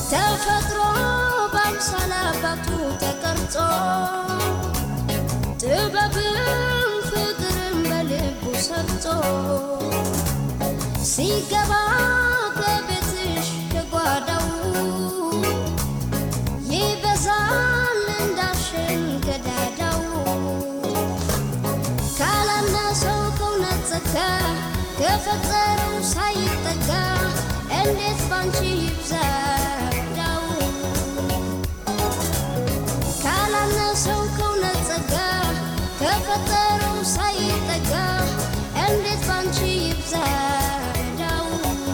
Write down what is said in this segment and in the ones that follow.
ተፈጥሮ በአምሳለ አባቱ ተቀርጾ ጥበብም ፍቅርም በልቡ ሰርጾ ሲገባ ከቤትሽ ከጓዳው ይበዛል እንዳሸን ገዳዳው ካላነሰው ከእውነት ጸጋ ከፈጠረው ሳይጠጋ እንዴት ባንቺ ይብዛ ዕዳው ካላነሰው ከእውነት ጸጋ ከፈጠረው ሳይጠጋ እንዴት ባንቺ ይብዛ ዕዳው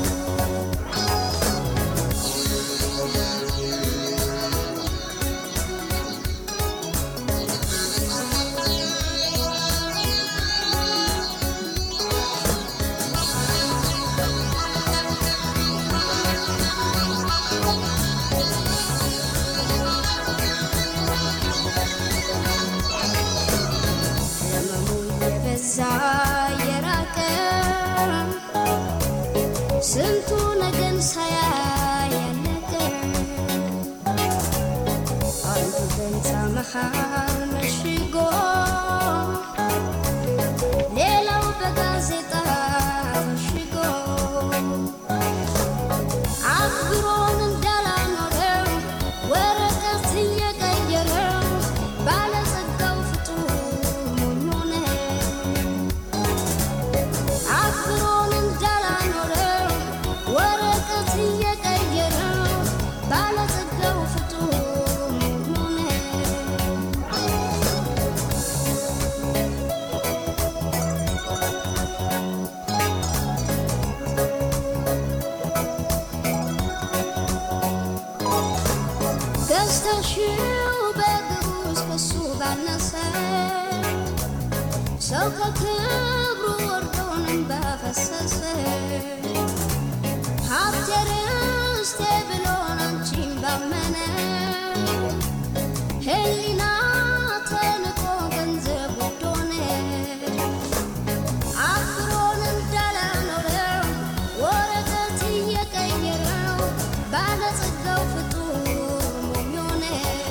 ህመሙ የበዛ የራቀ ስንቱ ነገን ሳያይ ያለቀ አንዱ በህንፃ መሃል መሽጎ ሌላው በጋዜጣ መሽጎ አክብሮን እንዳላኖረው ወረቀት እየቀየረው ባለጸጋው ፍጡር ሞኝ ሆነ። አክብሮን እንዳላኖረው ወረቀት እየቀየረው ባለጸጋው ፍጡር ሞኝ ሆነ። ገዝተሽው በእግሩ እስከሱ ባነሰ ሰው ከክብሩ ወርዶንም ባፈሰሰ ሀብቴ ርስቴ ብሎን አንቺን ባመነ ሕሊና ተንቆ ገንዘብ ውድ ሆነ። አክብሮን እንዳላኖረው ወረቀት እየቀየረው ባለጸጋው ፍጡር ሞኝ ሆነ።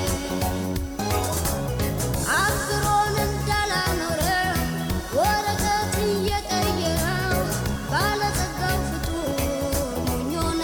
አክብሮን እንዳላኖረው ወረቀት እየቀየረው ባለጸጋው ፍጡር ሞኝ ሆነ።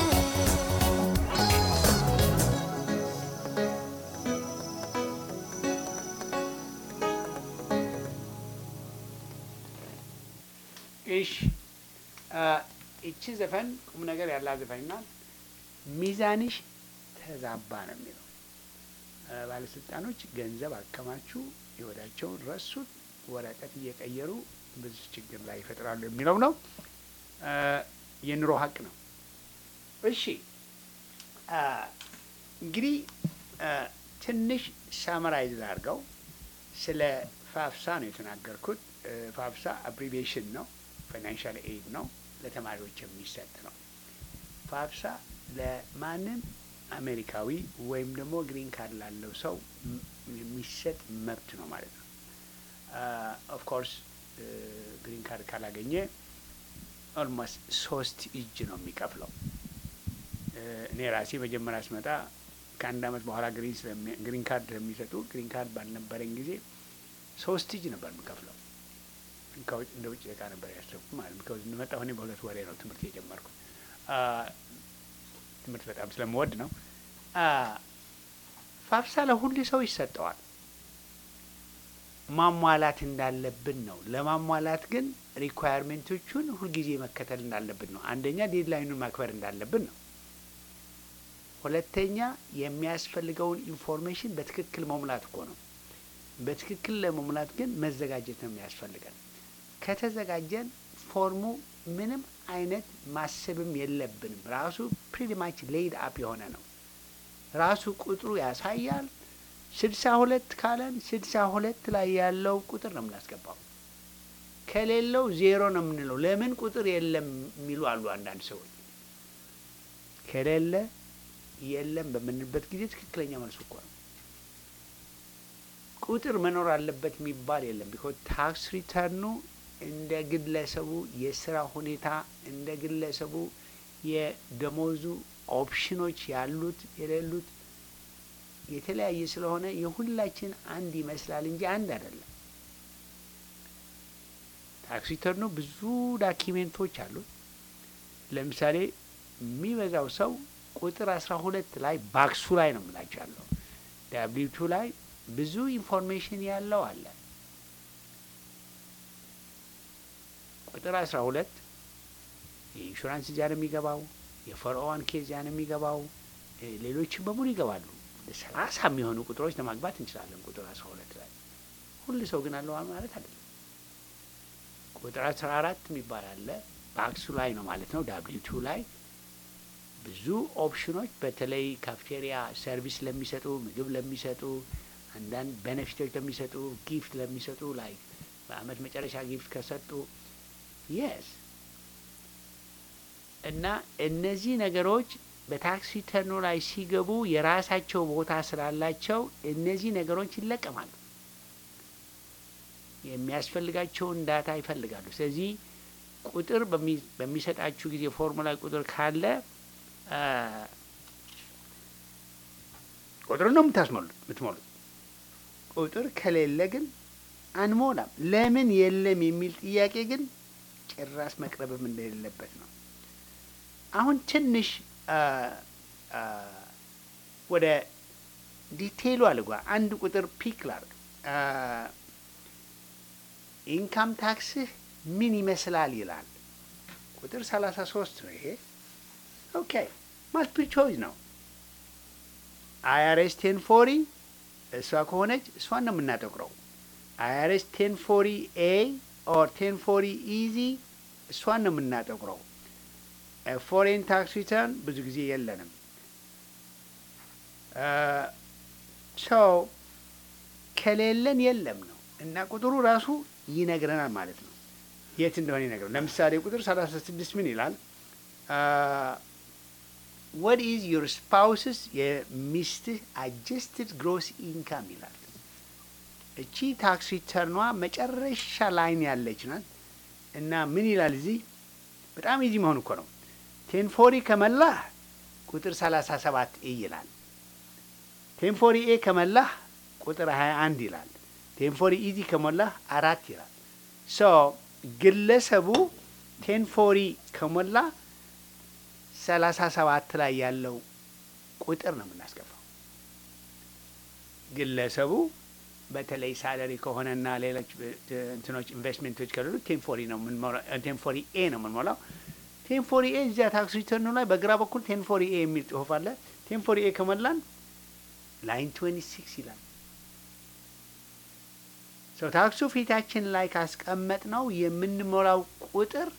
እሺ አ፣ ይቺ ዘፈን ቁም ነገር ያላት ዘፈን ናት። ሚዛንሽ ተዛባ ነው የሚለው አ፣ ባለስልጣኖች ገንዘብ አከማቹ፣ ህይወታቸውን ረሱት፣ ወረቀት እየቀየሩ ብዙ ችግር ላይ ይፈጥራሉ የሚለው ነው። አ፣ የኑሮ ሀቅ ነው። እሺ አ፣ እንግዲህ አ፣ ትንሽ ሳመራይዝ ላድርገው። ስለ ፋፍሳ ነው የተናገርኩት። እ፣ ፋፍሳ አብሪቬሽን ነው፣ ፋይናንሻል ኤድ ነው፣ ለተማሪዎች የሚሰጥ ነው። ፋፍሳ ለማንም አሜሪካዊ ወይም ደግሞ ግሪን ካርድ ላለው ሰው ም- የሚሰጥ መብት ነው ማለት ነው። ኦፍ ኮርስ ግሪን ካርድ ካላገኘ ኦልሞስት ሶስት እጅ ነው የሚከፍለው። እ፣ እኔ ራሴ መጀመሪያ ስመጣ ከአንድ አመት በኋላ ግሪን ስለሚ- ግሪን ካርድ ስለሚሰጡ ግሪን ካርድ ባልነበረኝ ጊዜ ሶስት እጅ ነበር የምከፍለው። ከውጭ እንደ ውጭ እቃ ነበር ያሰብኩት ማለት ነው። ከዚ እንደመጣሁ እኔ በሁለት ወሬ ነው ትምህርት የጀመርኩት። አ፣ ትምህርት በጣም ስለምወድ ነው። አ፣ ፋፍሳ ለሁሉ ሰው ይሰጠዋል። ማሟላት እንዳለብን ነው። ለማሟላት ግን ሪኳየርሜንቶቹን ሁልጊዜ መከተል እንዳለብን ነው። አንደኛ ዴድላይኑን ማክበር እንዳለብን ነው። ሁለተኛ የሚያስፈልገውን ኢንፎርሜሽን በትክክል መሙላት እኮ ነው። በትክክል ለመሙላት ግን መዘጋጀት ነው የሚያስፈልገን። ከተዘጋጀን ፎርሙ ምንም አይነት ማሰብም የለብንም። ራሱ ፕሪቲማች ሌይድ አፕ የሆነ ነው። ራሱ ቁጥሩ ያሳያል። ስድሳ ሁለት ካለን ስድሳ ሁለት ላይ ያለው ቁጥር ነው የምናስገባው። ከሌለው ዜሮ ነው የምንለው። ለምን ቁጥር የለም የሚሉ አሉ አንዳንድ ሰዎች። ከሌለ የለም በምንልበት ጊዜ ትክክለኛ መልሱ እኮ ነው። ቁጥር መኖር አለበት የሚባል የለም። ቢኮዝ ታክስ ሪተርኑ እንደ ግለሰቡ የስራ ሁኔታ እንደ ግለሰቡ የደሞዙ ኦፕሽኖች ያሉት የሌሉት የተለያየ ስለሆነ የሁላችን አንድ ይመስላል እንጂ አንድ አይደለም። ታክስ ሪተርኑ ብዙ ዳኪሜንቶች አሉት። ለምሳሌ የሚበዛው ሰው ቁጥር አስራ ሁለት ላይ ባክሱ ላይ ነው የምላቸው ያለው ዳብሊው ቱ ላይ ብዙ ኢንፎርሜሽን ያለው አለ። ቁጥር አስራ ሁለት የኢንሹራንስ እዚያ ነው የሚገባው፣ የፈርኦዋን ኬዝ እዚያ ነው የሚገባው፣ ሌሎችም በሙሉ ይገባሉ። ሰላሳ የሚሆኑ ቁጥሮች ለማግባት እንችላለን። ቁጥር አስራ ሁለት ላይ ሁሉ ሰው ግን አለው ማለት አይደለም። ቁጥር አስራ አራት የሚባል አለ ባክሱ ላይ ነው ማለት ነው። ዳብሊው ቱ ላይ ብዙ ኦፕሽኖች በተለይ ካፍቴሪያ ሰርቪስ ለሚሰጡ ምግብ ለሚሰጡ አንዳንድ ቤኔፊቶች ለሚሰጡ ጊፍት ለሚሰጡ ላይ በአመት መጨረሻ ጊፍት ከሰጡ የስ እና እነዚህ ነገሮች በታክስ ሪተርኑ ላይ ሲገቡ የራሳቸው ቦታ ስላላቸው እነዚህ ነገሮች ይለቀማሉ። የሚያስፈልጋቸውን ዳታ ይፈልጋሉ። ስለዚህ ቁጥር በሚሰጣችሁ ጊዜ ፎርሙላ ቁጥር ካለ ቁጥር ነው የምታስሞሉት የምትሞሉት። ቁጥር ከሌለ ግን አንሞላም። ለምን የለም የሚል ጥያቄ ግን ጭራሽ መቅረብም እንደሌለበት ነው። አሁን ትንሽ ወደ ዲቴይሉ አልጓ አንድ ቁጥር ፒክ ላርግ። ኢንካም ታክስህ ምን ይመስላል ይላል። ቁጥር ሰላሳ ሶስት ነው ይሄ። ኦኬ ማልቲፕል ቾይስ ነው። አይአርኤስ ቴን ፎሪ እሷ ከሆነች እሷን ነው የምናጠቁረው። አይአርኤስ ቴን ፎሪ ኤ ኦር ቴን ፎሪ ኢዚ እሷን ነው የምናጠቁረው። ፎሬን ታክስ ሪተርን ብዙ ጊዜ የለንም። ሰው ከሌለን የለም ነው እና ቁጥሩ ራሱ ይነግረናል ማለት ነው የት እንደሆነ ይነግረናል። ለምሳሌ ቁጥር ሰላሳ ስድስት ምን ይላል? ወት ኢዝ ዩር ስፓውስስ የሚስትህ አጀስትድ ግሮስ ኢንካም ይላል። እቺ ታክስ ሪተርኗ መጨረሻ ላይን ያለች ናት እና ምን ይላል እዚህ በጣም ኢዚ መሆን እኮ ነው። ቴንፎሪ ከመላህ ቁጥር ሰላሳ ሰባት ኤ ይላል። ቴንፎሪ ኤ ከመላህ ቁጥር ሀያ አንድ ይላል። ቴንፎሪ ኢዚ ከሞላህ አራት ይላል። ሶ ግለሰቡ ቴንፎሪ ከሞላ ሰላሳ ሰባት ላይ ያለው ቁጥር ነው የምናስገባው። ግለሰቡ በተለይ ሳለሪ ከሆነና ሌሎች እንትኖች ኢንቨስትሜንቶች ከሌሉ ቴንፎሪ ነው ቴንፎሪ ኤ ነው የምንሞላው። ቴንፎሪ ኤ እዚያ ታክስ ሪተርኑ ላይ በግራ በኩል ቴንፎሪ ኤ የሚል ጽሁፍ አለ። ቴንፎሪ ኤ ከሞላን ላይን ትዌንቲ ሲክስ ይላል። ሰው ታክሱ ፊታችን ላይ ካስቀመጥ ነው የምንሞላው ቁጥር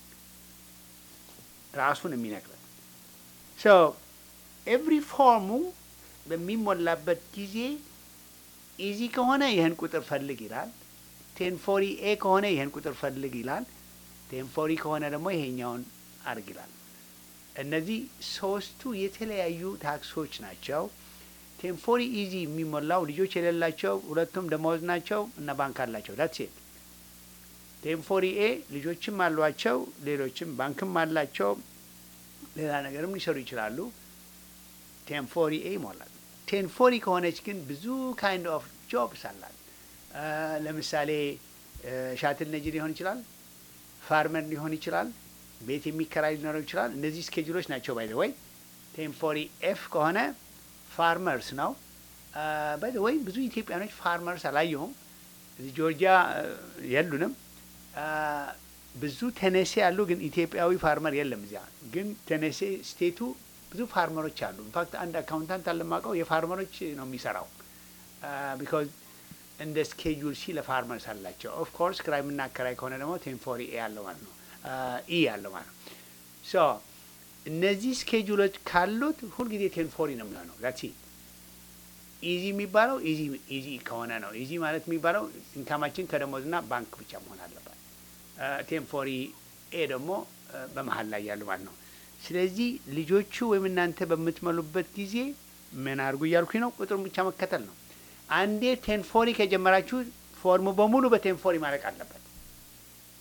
ራሱን የሚነግረን ሶ ኤቭሪ ፎርሙ በሚሞላበት ጊዜ ኢዚ ከሆነ ይህን ቁጥር ፈልግ ይላል። ቴንፎሪ ኤ ከሆነ ይህን ቁጥር ፈልግ ይላል። ቴንፎሪ ከሆነ ደግሞ ይሄኛውን አርግ ይላል። እነዚህ ሶስቱ የተለያዩ ታክሶች ናቸው። ቴንፎሪ ኢዚ የሚሞላው ልጆች የሌላቸው ሁለቱም ደመወዝ ናቸው እና ባንክ አላቸው። ዳትስ ኢት። ቴንፎሪ ኤ ልጆችም አሏቸው፣ ሌሎችም ባንክም አላቸው፣ ሌላ ነገርም ሊሰሩ ይችላሉ። ቴንፎሪ ኤ ይሞላል። ቴንፎሪ ከሆነች ግን ብዙ ካይንድ ኦፍ ጆብስ አላት። ለምሳሌ ሻትል ነጂ ሊሆን ይችላል፣ ፋርመር ሊሆን ይችላል፣ ቤት የሚከራይ ሊኖረው ይችላል። እነዚህ ስኬጁሎች ናቸው። ባይ ወይ ቴንፎሪ ኤፍ ከሆነ ፋርመርስ ነው። ባይ ወይ ብዙ ኢትዮጵያኖች ፋርመርስ አላየሁም። እዚህ ጆርጂያ የሉንም። ብዙ ቴኔሴ አሉ፣ ግን ኢትዮጵያዊ ፋርመር የለም እዚያ። ግን ቴኔሴ ስቴቱ ብዙ ፋርመሮች አሉ። ኢንፋክት አንድ አካውንታንት አለማቀው የፋርመሮች ነው የሚሰራው ቢካዝ እንደ ስኬጁል ሲ ለፋርመርስ አላቸው። ኦፍ ኮርስ ክራይ የምናከራይ ከሆነ ደግሞ ቴንፎሪ ኤ ያለው ማለት ነው ኢ ያለው ማለት ነው። ሶ እነዚህ ስኬጁሎች ካሉት ሁልጊዜ ቴንፎሪ ነው የሚሆነው። ዛት ኢዚ የሚባለው ኢዚ ከሆነ ነው። ኢዚ ማለት የሚባለው ኢንካማችን ከደሞዝና ባንክ ብቻ መሆን አለባት። ቴንፎሪ ኤ ደግሞ በመሀል ላይ ያሉ ማለት ነው። ስለዚህ ልጆቹ ወይም እናንተ በምትመሉበት ጊዜ ምን አድርጉ እያልኩኝ ነው? ቁጥሩን ብቻ መከተል ነው። አንዴ ቴንፎሪ ከጀመራችሁ ፎርሙ በሙሉ በቴንፎሪ ማለቅ አለበት።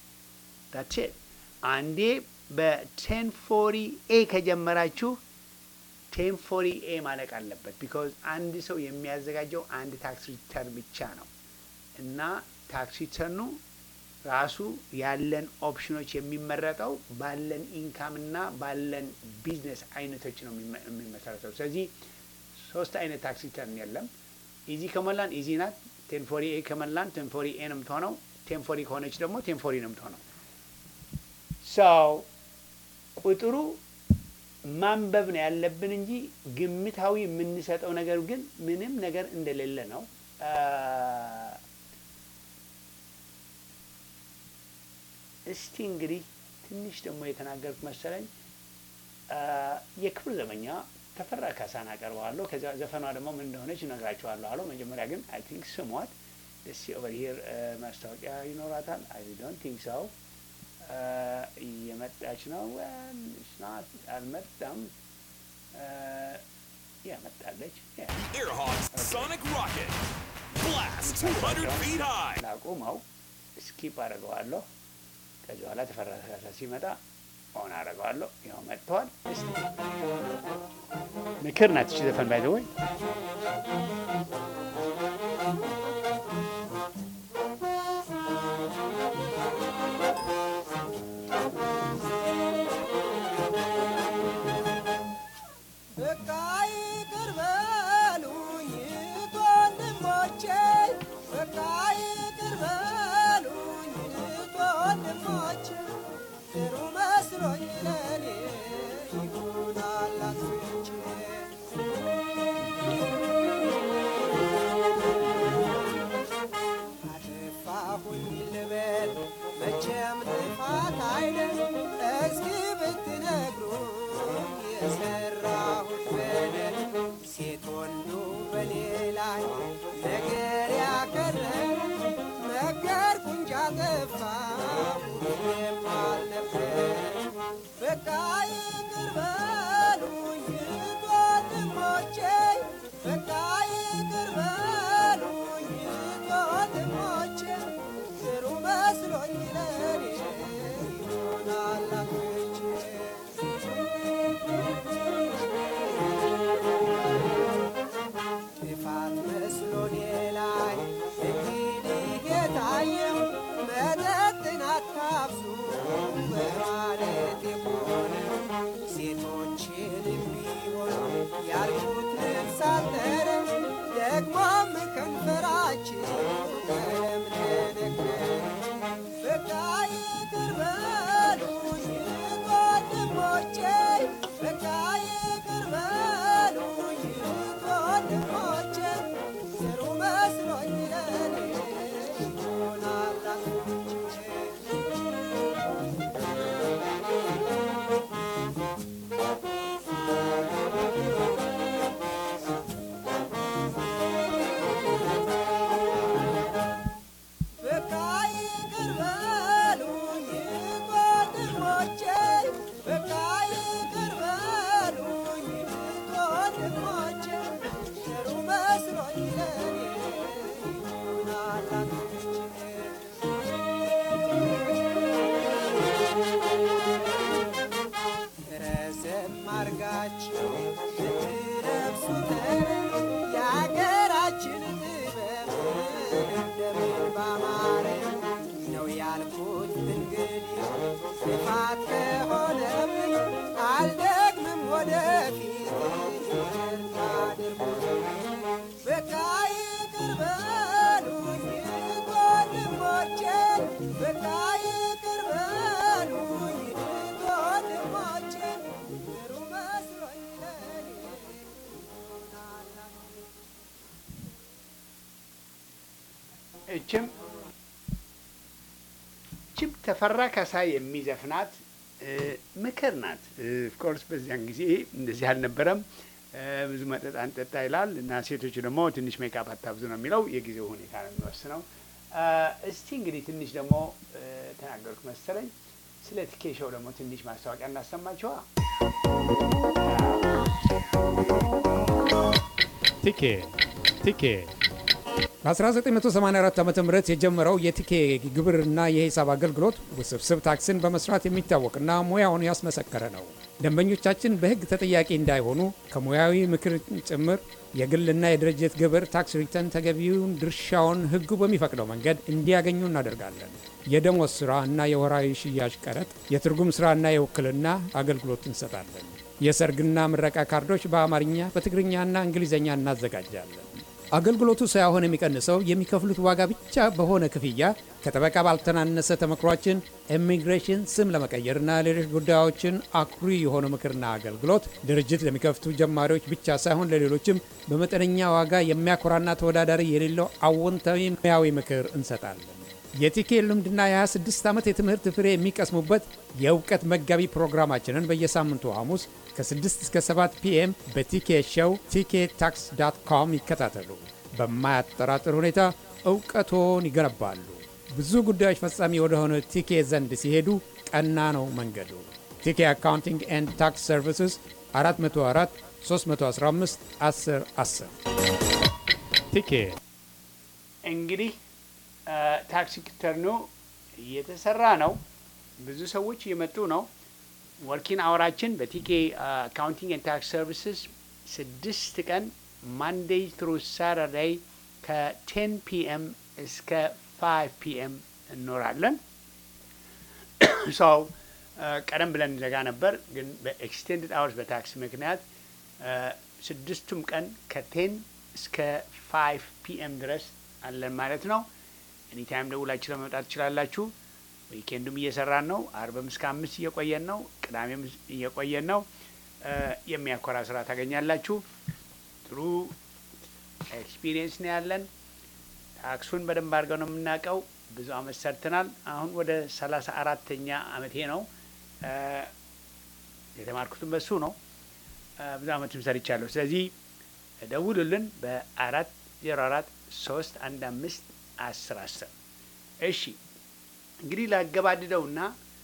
ዳትስ አንዴ በቴንፎሪ ኤ ከጀመራችሁ ቴን ፎሪ ኤ ማለቅ አለበት። ቢካዝ አንድ ሰው የሚያዘጋጀው አንድ ታክስ ሪተርን ብቻ ነው እና ታክስ ሪተርኑ ራሱ ያለን ኦፕሽኖች የሚመረጠው ባለን ኢንካም እና ባለን ቢዝነስ አይነቶች ነው የሚመ- የሚመሰረተው። ስለዚህ ሶስት አይነት ታክስ ሪተርን የለም። ኢዚ ከሞላን ኢዚ ናት። ቴንፎሪ ኤ ከሞላን ቴንፎሪ ኤ ነው የምትሆነው። ቴንፎሪ ከሆነች ደግሞ ቴንፎሪ ነው የምትሆነው። ሰው ቁጥሩ ማንበብ ነው ያለብን እንጂ ግምታዊ የምንሰጠው ነገር ግን ምንም ነገር እንደሌለ ነው። አ፣ እስቲ እንግዲህ ትንሽ ደግሞ የተናገርኩት መሰለኝ አ፣ የክብር ዘበኛ ተፈራ ካሳን አቀርበዋለሁ። ከዚያ ዘፈኗ ደግሞ ምን እንደሆነች እነግራችኋለሁ አለው። መጀመሪያ ግን አይ ቲንክ ስሟት ደስ ኦቨር ሂር ማስታወቂያ ይኖራታል። አይ ዶንት ቲንክ ሰው እየመጣች ነው። Well, it's not አልመጣም። ያመጣለች Airhawks Sonic Rocket. Blast 200 feet high. ላቁመው ስኪፕ አደርገዋለሁ። ከዚህ በኋላ ተፈራ ካሳ ሲመጣ ኦን አደርገዋለሁ። ያው መጥተዋል። እስቲ ምክር ናት እቺ ዘፈን ባይ ወይ በቃ ይቅር በሉኝ ወንድሞቼ፣ በቃ ይቅር በሉኝ ወንድሞቼ፣ ጥሩ መስሎኝ ለኔ ይሆናል አጥፍቼ። አጠፋሁኝ ልበል መቼም ጥፋት አይደል እስኪ ብትነግሩኝ የሰራሁት በደል ሴት ወንዱ በኔ ላይ ነገር ያከረረ ነገርኩ እንጂ አጠፋሁ ምንም አልነበር በቃ ይቅር በሉኝ ወንድሞቼ በቃ ይቅር በሉኝ ወንድሞቼ ጥሩ መስሎኝ ለኔ ይሆናል አጥፍቼ ጥፋት መስሎኔ ላይ እንግዲህ የታየው መጠጥን አታብዙ በማለት የሆነ ሴቶችንም ቢሆን ያልኩት ልብስ አጠረ ደግሞም ከንፈራችን ቀለም ተነከረ በቃ ይቅር በሉኝ ወንድሞቼ በቃ ይቅር በሉኝ ወንድሞቼ ጥሩ መስሎኝ ለኔ ይሆናል አጥፍቼ በቃ ይቅር በሉኝ ወንድሞቼ፣ በቃ ይቅር በሉኝ ወንድሞቼ፣ ጥሩ መስሎኝ ለኔ ይሆናል አጥፍቼ። ረዘም አርጋችሁ ብትለብሱት የአገራችን ጥበብ እንደምን ባማረ ነው ያልኩት። እንግዲህ ጥፋት ከሆነብኝ አልደግምም ወደፊት ይቅርታ አድርጉልኝ። በቃ ይቅር በሉኝ ወንድሞቼ፣ በቃ ይቅር በሉኝ ወንድሞቼ፣ ጥሩ መስሎኝ ለኔ ይሆናል አጥፍቼ። እችም ችም ተፈራ ካሳ የሚዘፍናት እ፣ ምክር ናት። ኦፍኮርስ በዚያን ጊዜ እንደዚህ አልነበረም። እ፣ ብዙ መጠጥ አንጠጣ ይላል እና ሴቶቹ ደግሞ ትንሽ ሜካፕ አታብዙ ነው የሚለው። የጊዜው ሁኔታ ነው የሚወስነው። እ፣ እስቲ እንግዲህ ትንሽ ደግሞ እ፣ ተናገርኩ መሰለኝ ስለ ቲኬሾው ደግሞ ትንሽ ማስታወቂያ እናሰማችኋ። ቲኬ ቲኬ በ1984 ዓ ም የጀመረው የቲኬ ግብርና የሂሳብ አገልግሎት ውስብስብ ታክስን በመስራት የሚታወቅና ሙያውን ያስመሰከረ ነው። ደንበኞቻችን በሕግ ተጠያቂ እንዳይሆኑ ከሙያዊ ምክር ጭምር የግልና የድርጅት ግብር ታክስ ሪተርን ተገቢውን ድርሻውን ሕጉ በሚፈቅደው መንገድ እንዲያገኙ እናደርጋለን። የደሞዝ ሥራ እና የወራዊ ሽያጭ ቀረጥ፣ የትርጉም ሥራና የውክልና አገልግሎት እንሰጣለን። የሰርግና ምረቃ ካርዶች በአማርኛ በትግርኛና እንግሊዝኛ እናዘጋጃለን። አገልግሎቱ ሳይሆን የሚቀንሰው የሚከፍሉት ዋጋ ብቻ በሆነ ክፍያ ከጠበቃ ባልተናነሰ ተመክሯችን ኢሚግሬሽን ስም ለመቀየርና ሌሎች ጉዳዮችን አኩሪ የሆነ ምክርና አገልግሎት ድርጅት ለሚከፍቱ ጀማሪዎች ብቻ ሳይሆን ለሌሎችም በመጠነኛ ዋጋ የሚያኮራና ተወዳዳሪ የሌለው አዎንታዊ ሙያዊ ምክር እንሰጣለን። የቲኬ ልምድና የ26 ዓመት የትምህርት ፍሬ የሚቀስሙበት የእውቀት መጋቢ ፕሮግራማችንን በየሳምንቱ ሐሙስ ከ6 እስከ 7 ፒኤም በቲኬ ሾው ቲኬ ታክስ ዳት ኮም ይከታተሉ። በማያጠራጥር ሁኔታ እውቀቶን ይገነባሉ። ብዙ ጉዳዮች ፈጻሚ ወደሆነ ቲኬ ዘንድ ሲሄዱ ቀና ነው መንገዱ። ቲኬ አካውንቲንግ ኤንድ ታክስ ሰርቪስስ 404 315 10 10 ቲኬ እንግዲህ ታክስ ሪተርኑ እየተሰራ ነው። ብዙ ሰዎች እየመጡ ነው። ወርኪን አወራችን በቲኬ አካውንቲንግ ኤንድ ታክስ ሰርቪስስ ስድስት ቀን ማንዴይ ትሩ ሳተርዳይ ከቴን ፒኤም እስከ ፋይቭ ፒኤም እንኖራለን። ሰው ቀደም ብለን እንዘጋ ነበር፣ ግን በኤክስቴንድድ አወርስ በታክስ ምክንያት ስድስቱም ቀን ከቴን እስከ ፋይቭ ፒኤም ድረስ አለን ማለት ነው። ኤኒታይም ደውላችሁ ለመምጣት ትችላላችሁ። ዊኬንዱም እየሰራን ነው። አርብም እስከ አምስት እየቆየን ነው። ቅዳሜም እየቆየን ነው። የሚያኮራ ስራ ታገኛላችሁ። ጥሩ ኤክስፒሪየንስ ነው ያለን። ታክሱን በደንብ አድርገው ነው የምናውቀው። ብዙ አመት ሰርተናል። አሁን ወደ ሰላሳ አራተኛ አመቴ ነው። የተማርኩትም በሱ ነው። ብዙ አመትም ሰርቻለሁ። ስለዚህ ደውሉልን በአራት ዜሮ አራት ሶስት አንድ አምስት አስር አስር እሺ እንግዲህ ላገባድደውና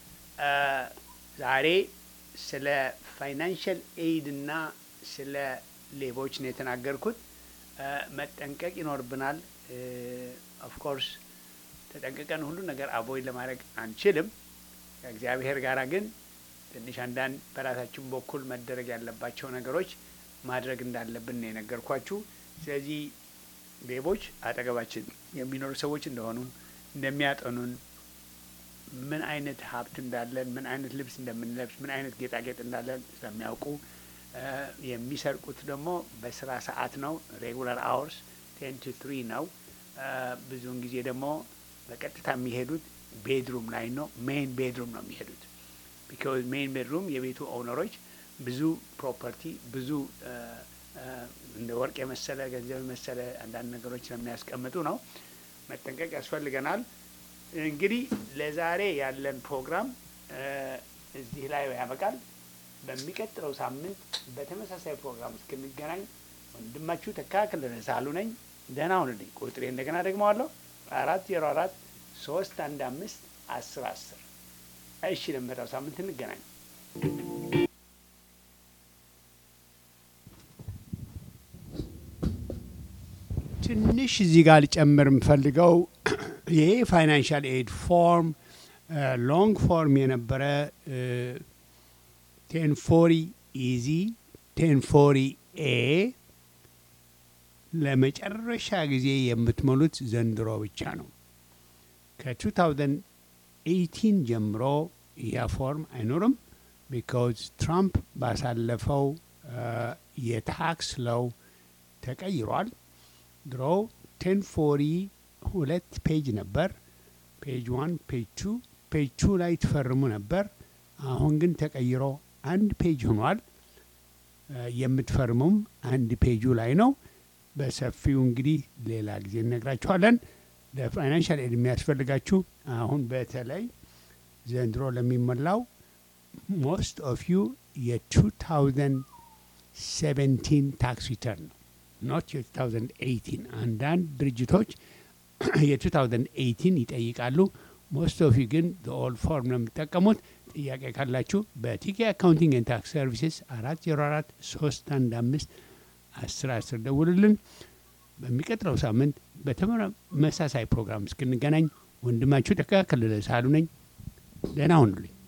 ዛሬ ስለ ፋይናንሽል ኤይድ እና ስለ ሌቦች ነው የተናገርኩት። መጠንቀቅ ይኖርብናል። ኦፍኮርስ ተጠንቅቀን ሁሉ ነገር አቮይድ ለማድረግ አንችልም። ከእግዚአብሔር ጋር ግን ትንሽ አንዳንድ በራሳችን በኩል መደረግ ያለባቸው ነገሮች ማድረግ እንዳለብን ነው የነገርኳችሁ። ስለዚህ ሌቦች አጠገባችን የሚኖሩ ሰዎች እንደሆኑ እንደሚያጠኑን፣ ምን አይነት ሀብት እንዳለን፣ ምን አይነት ልብስ እንደምንለብስ፣ ምን አይነት ጌጣጌጥ እንዳለን ስለሚያውቁ የሚሰርቁት ደግሞ በስራ ሰዓት ነው። ሬጉላር አወርስ ቴን ቱ ትሪ ነው። ብዙውን ጊዜ ደግሞ በቀጥታ የሚሄዱት ቤድሩም ላይ ነው። ሜይን ቤድሩም ነው የሚሄዱት። ቢካዝ ሜይን ቤድሩም የቤቱ ኦውነሮች ብዙ ፕሮፐርቲ ብዙ እንደ ወርቅ የመሰለ ገንዘብ የመሰለ አንዳንድ ነገሮች ስለሚያስቀምጡ ነው። መጠንቀቅ ያስፈልገናል። እንግዲህ ለዛሬ ያለን ፕሮግራም እዚህ ላይ ያበቃል። በሚቀጥለው ሳምንት በተመሳሳይ ፕሮግራም እስክንገናኝ ወንድማችሁ ተካክል ሳሉ ነኝ። ደህና ሁኑልኝ። ቁጥሬ እንደገና ደግመዋለሁ አራት ዜሮ አራት ሶስት አንድ አምስት አስር አስር እሺ፣ ለሚመጣው ሳምንት እንገናኝ። ትንሽ እዚህ ጋር ልጨምር የምፈልገው ይሄ ፋይናንሻል ኤድ ፎርም ሎንግ ፎርም የነበረ ቴን ፎሪ ኢዚ ቴን ፎሪ ኤ ለመጨረሻ ጊዜ የምትሞሉት ዘንድሮ ብቻ ነው። ከ2018 ጀምሮ ያ ፎርም አይኖርም። ቢካዝ ትራምፕ ባሳለፈው የታክስ ለው ተቀይሯል። ድሮ ቴን ፎሪ ሁለት ፔጅ ነበር። ፔጅ ዋን፣ ፔጅ ቱ ፔጅ ቱ ላይ ትፈርሙ ነበር። አሁን ግን ተቀይሮ አንድ ፔጅ ሆኗል። የምትፈርሙም አንድ ፔጁ ላይ ነው። በሰፊው እንግዲህ ሌላ ጊዜ እነግራችኋለን። ለፋይናንሻል ኤድ የሚያስፈልጋችሁ አሁን በተለይ ዘንድሮ ለሚሞላው ሞስት ኦፍ ዩ የ2017 ታክስ ሪተርን ነው ኖት የ2018 አንዳንድ ድርጅቶች የ2018 ይጠይቃሉ። ሞስት ኦፍ ዩ ግን ኦል ፎርም ነው የሚጠቀሙት። ጥያቄ ካላችሁ በቲኬ አካውንቲንግ ኤንድ ታክስ ሰርቪስስ አራት ዜሮ አራት ሶስት አንድ አምስት አስር አስር ደውሉልን። በሚቀጥለው ሳምንት በተመሳሳይ ፕሮግራም እስክንገናኝ ወንድማችሁ ተካከለ ሳሉ ነኝ። ደህና ሁኑልኝ።